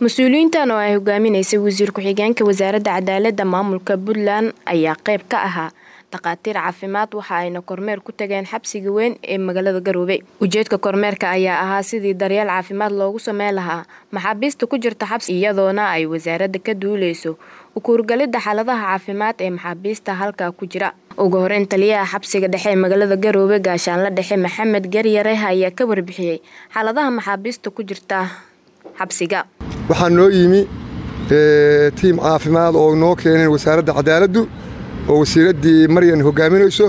mas-uuliyiintan oo ay hogaaminaysay wasiir ku-xigeenka wasaaradda cadaaladda maamulka puntland ayaa qayb ka ahaa dhakhaatiir caafimaad waxa ayna kormeer ku tageen xabsiga weyn ee magaalada garoobe ujeedka kormeerka ayaa ahaa sidii daryeel caafimaad loogu sameyn lahaa maxaabiista ku jirta xabsi iyadoona ay wasaaradda ka duuleyso ukuurgalidda xaaladaha caafimaad ee maxaabiista halkaa ku jira ugu horeyn taliyaha xabsiga dhexe ee magaalada garoobe gaashaanla dhexe maxamed garyare ayaa ka warbixiyey xaaladaha maxaabiista ku jirta xabsiga waxaa noo yimi tiim caafimaad oo noo keeneen wasaaradda cadaaladdu oo wasiiraddii maryan hogaaminayso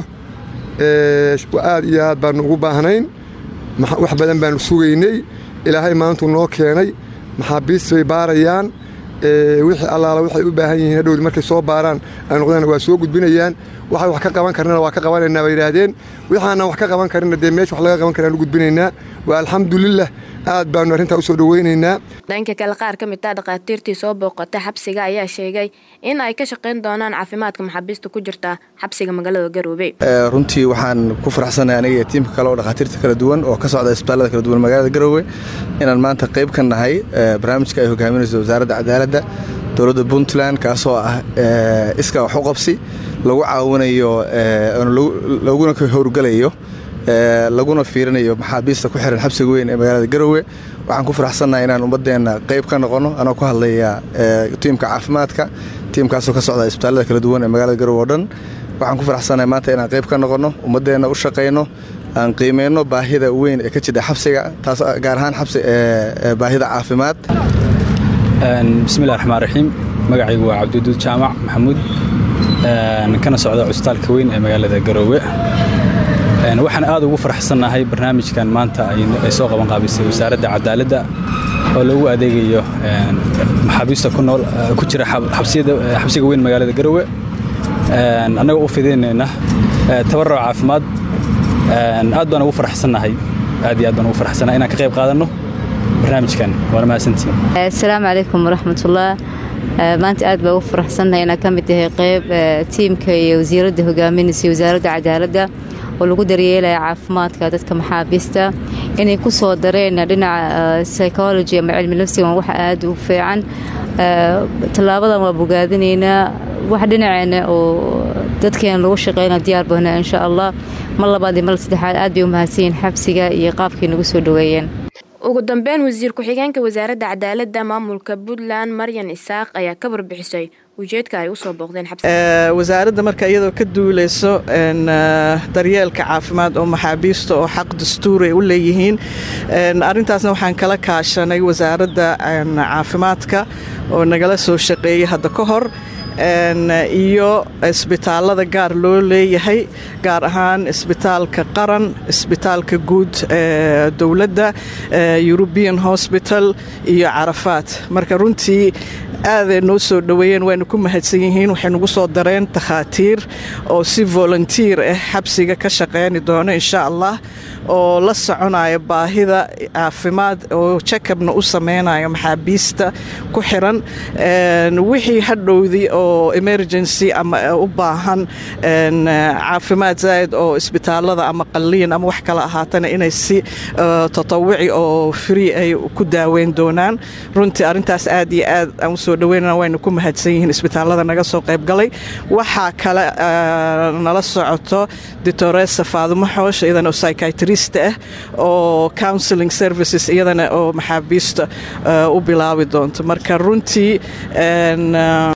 aad iyo aad baannu ugu baahnayn wax badan baannu sugaynay ilaahay maantuu noo keenay maxaabiist bay baarayaan wixii allaala waxay u baahan yihiin hadhowdi markay soo baaraan ay noqdaan waa soo gudbinayaan waxay wax ka qaban karnana waa ka qabanaynaa bay yidhaahdeen wixaanaan wax ka qaban karina dee meesha wax laga qaban karaan u gudbinaynaa waa alxamdulilah aad baannu arrintaa u soo dhowaynaynaa dhanka kale qaar ka mid ah dhakhaatiirtii soo booqatay xabsiga ayaa sheegay in ay ka shaqayn doonaan caafimaadka maxaabiista ku jirta xabsiga magaalada garoobe runtii waxaan ku faraxsanahay aniga iyo tiimka kale oo dhakhaatiirta kala duwan oo ka socda isbitaallada kala duwan magaalada garoowe inaan maanta qayb ka nahay barnaamijka ay hogaaminayso wasaaradda cadaaladda dowladda puntland kaasoo ah iskaa wax u qabsi lagu caawinayo laguna howrgalayo laguna fiirinayo maxaabiista ku xiran xabsiga weyn ee magaalada garoowe waxaan ku faraxsannahay inaan ummaddeenna qayb ka noqonno anoo ku hadlaya tiimka caafimaadka tiimkaasoo ka socda isbitaallada kala duwan ee magaalada garoowe oo dhan waxaan ku faraxsannahay maanta inaan qayb ka noqonno ummaddeenna u shaqayno aan qiimayno baahida weyn ee ka jidha xabsiga taas gaar ahaan baahida caafimaad bismillahi raxmaan raxiim magacaygu waa cabdiduud jaamac maxamuud kana socda cusbitaalka weyn ee magaalada garoowe waxaan aad ugu faraxsannahay barnaamijkan maanta ay soo qaban qaabisay wasaaradda cadaaladda oo lagu adeegayo maxaabiista ku nool ku jira xabsiga weyn magaalada garoowe annagoo u fidaynayna tabarruc caafimaad aad baan ugu faraxsannahay aad iyo aad baan ugu faraxsannahay inaan ka qayb qaadanno barnaamijkan waana mahadsantiin assalaamu calaykum waraxmatullah maanta aad baa ugu faraxsannahay inaan ka mid tahay qayb tiimka iyo wasiiradda hogaaminaysa wasaaradda cadaaladda oo lagu daryeelaya caafimaadka dadka maxaabiista inay ku soo dareen dhinaca psychology ama cilmi nafsigan wax aad u fiican tallaabadan waa bogaadinaynaa wax dhinaceena oo dadkeena lagu shaqeyna diyaar bohna insha allah mar labaad iyo mar saddexaad aad bay u mahadsanyihin xabsiga iyo qaabkay nagu soo dhoweeyeen ugu dambeyn wasiir ku-xigeenka wasaaradda cadaaladda maamulka puntland maryan isaaq ayaa ka warbixisay ujeedka ay usoo booqdeen wasaaradda marka iyadoo ka duuleyso daryeelka caafimaad oo maxaabiista oo xaq dastuur ay u leeyihiin arintaasna waxaan kala kaashanay wasaaradda caafimaadka oo nagala soo shaqeeyay hadda ka hor iyo isbitaalada gaar loo leeyahay gaar ahaan isbitaalka qaran isbitaalka guud ee dowladda eurubian hosbital iyo carafaad marka runtii aaday noo soo dhoweeyeen wayna ku mahadsan yihiin waxay nagu soo dareen takhaatiir oo si volunteer ah xabsiga ka shaqeyni doono insha allah oo la soconaya baahida caafimaad oo jakabna u sameynayo maxaabiista ku xiran wixii hadhowdii oo emergency ama u baahan caafimaad zaa'id oo isbitaalada ama qalliin ama wax kale ahaatana inay si tatawici oo free ay ku daaweyn doonaan runtii arrintaas aad iyo aad aan usoo dhaweynana wayna ku mahadsan yihiin isbitaalada naga soo qaybgalay waxaa kale nala socoto ditoresa faadumo xoosh iyadana oo psychiatrist ah oo counseling services iyadana oo maxaabiista u bilaabi doonto marka runtii